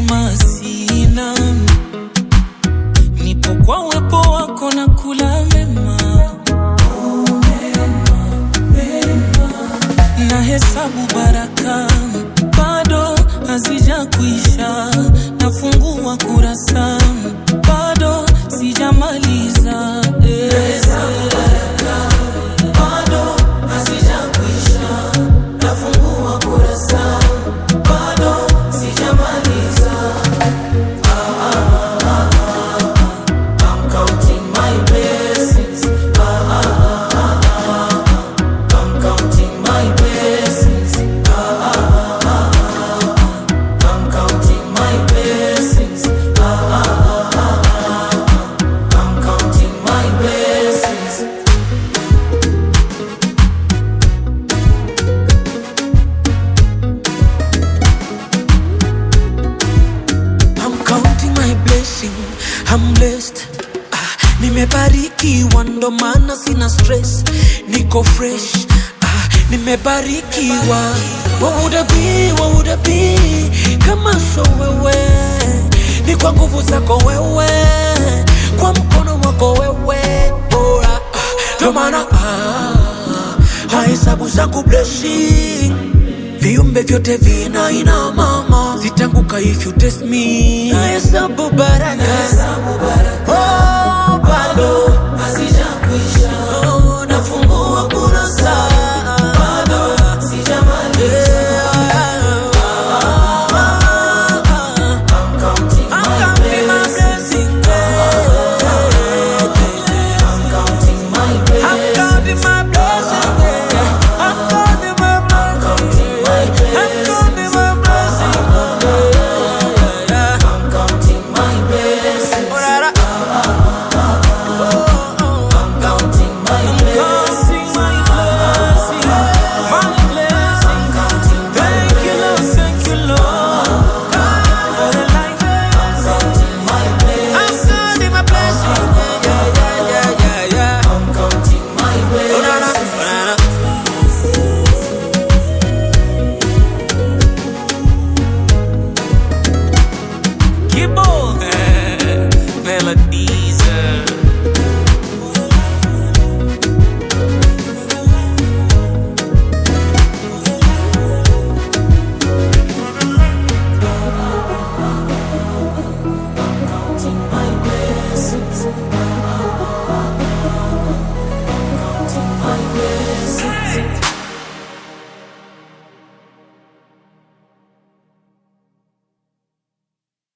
uzima sina, nipo kwa uwepo wako na kula mema na hesabu baraka bado hazija kuisha, nafungua kurasa bado sijamaliza eh. Bado hazija kuisha, nafungua kurasa bado sijamaliza. I'm counting my blessings. I'm counting my blessings. I'm counting my blessings. I'm counting my blessings. I'm counting my blessing. I'm blessed. Ah, nimebarikiwa ndo maana sina stress. Niko fresh. Ah, nimebarikiwa. What would I be? What would I be? Kama so wewe. Ni kwa nguvu zako wewe. Kwa mkono wako wewe. Bora. Ah, ndo maana ah, hahesabu zangu blessing viumbe vyote vina ina mama sitanguka if you test me nahesabu baraka oh, bado hazijakwisha oh, nafungua kurasa bado sijamaliza I'm counting my blessings. I'm counting my blessings. I'm counting my blessings. I'm counting my blessings. I'm counting my blessings. I'm counting my blessings. My blessings. Thank you, Lord. Thank you, Lord. For the life. I'm counting my blessings. I'm counting my blessings. Yeah, yeah, yeah, yeah, yeah. I'm counting my blessings. Kibo